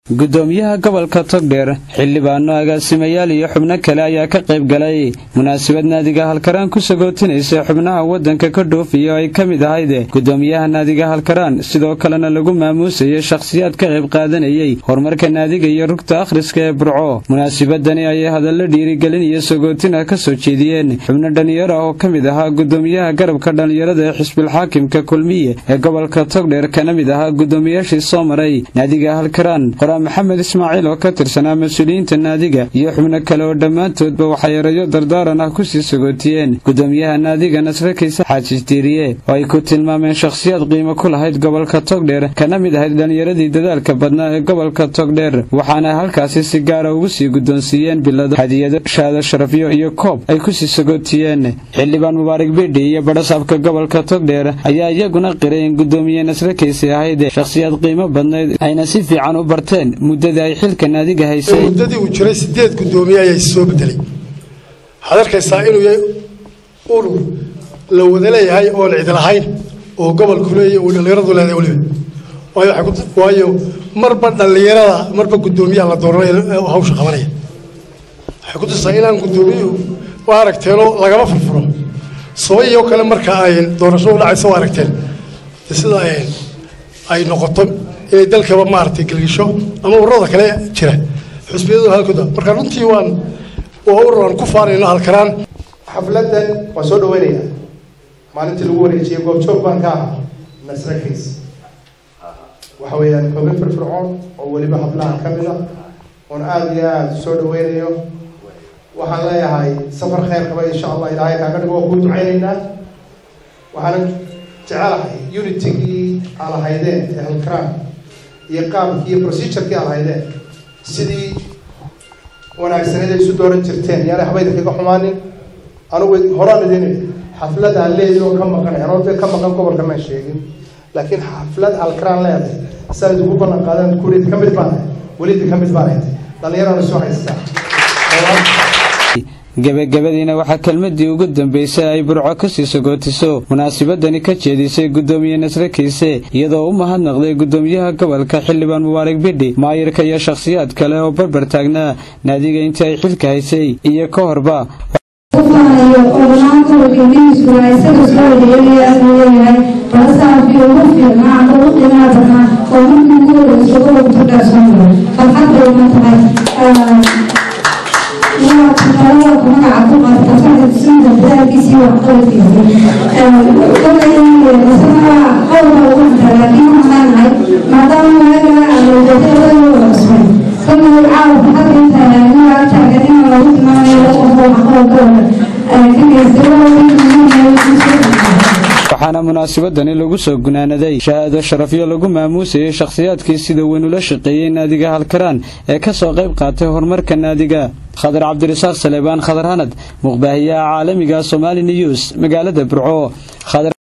gudoomiyaha gobolka togdheer xildhibaano agaasimayaal iyo xubno kale ayaa ka qayb galay munaasabad naadiga halkaraan ku sagootinaysa xubnaha waddanka ka dhoofiya oo ay ka mid ahayd gudoomiyaha naadiga halkaraan sidoo kalena lagu maamuusayay shakhsiyaad ka qayb qaadanayay horumarka naadiga iyo rugta akhriska ee burco munaasabadani ayay hadallo dhiirigelin iyo sagootin ah ka soo jeediyeen xubno dhallinyaro ah oo ka mid ahaa gudoomiyaha garabka dhallinyarada ee xisbilxaakimka kulmiye ee gobolka togdheer kana mid ahaa gudoomiyaashii soo maray naadiga halkaraan maxamed ismaaciil oo ka tirsanaa mas-uuliyiinta naadiga iyo xubno kale oo dhammaantoodba waxay erayo dardaaran ah kusii sagootiyeen gudoomiyaha naadiga nasre kayse xaajis diiriye oo ay ku tilmaameen shakhsiyaad qiimo ku lahayd gobolka togdheer kana mid ahayd dhallinyaradii dadaalka badnaa ee gobolka togdheer waxaana halkaasi si gaara ugu sii guddoonsiiyeen bilado hadiyado shaado sharafyo iyo koob ay kusii sagootiyeen xildhibaan mubaarak bidhi iyo badhasaabka gobolka togdheer ayaa iyaguna qiray in gudoomiye nasre kayse ahayd shakhsiyaad qiimo badnayd ayna si fiican u barteen muddadii ay xilka naadiga haysay muddadii uu jiray sideed guddoomiye ayaa soo bedelay waxaad arkaysaa inuu yahay urur la wada leeyahay oon cid lahayn oo gobolku leeyahy uu dhallinyaradu leedahay weliba waayo waxay ku waayo marba dhallinyarada marba guddoomiyaha la dooranaya hawsha qabanaya waxay ku tusaa inaan guddoomiyuhu waa aragteenoo lagama furfuro sabayoo kale marka ay doorasho u dhacaysa waa aragteen sida ay noqoto inay dalkaba maaragtay gelgisho ama ururada kale jira xusbiyadu halkooda marka runtii waan waa urur aan ku faanayno halkaraan xafladan waan soo dhaweynayaa maalintii lagu wareejiyey goobjoog baan ka ahaa nasre kays waxa weeyaan hogin firfircoon oo weliba hablaha ka mid a oon aada iyo aada soo dhaweynayo waxaan leeyahay safar kheyr qaba insha allah ilaahay kaaga dhigo waa kuu ducaynaynaa waxaana jecelahay unitigii alahaydeen ee halkaraan iyo qaabkii iyo procedurkii aad haydeen sidii wanaagsaneed ay isu dooran jirteen yaana habayda kaga xumaanin anugu horaan idin xaflad aan leeyahay oo ka maqanay anoo dee ka maqan gobolka maan sheegin laakiin xaflad alkaraan leedahay saa idugu ballan qaadan kurid ka mid baan welidi ka mid baan ahayd dhallinyarana soo haystaa gebagabadiina waxaa kelmadii ugu dambeysay ay burco kasii sagootiso munaasabadani ka jeedisay gudoomiye nasre kayse iyadoo u mahadnaqday gudoomiyaha gobolka xildhibaan mubaarak bidhi maayirka iyo shakhsiyaad kale oo barbar taagnaa naadiga intii ay xilka haysay iyo ka horba waxaana munaasabadani lagu soo gunaanaday shahaado sharafyo lagu maamuusayay shakhsiyaadkii sida weyn ula shaqeeyey naadiga halkaraan ee ka soo qayb qaatay horumarka naadiga khadar cabdirasaaq saleebaan khadar hanad muqbaahiyaha caalamiga somaali news magaalada burco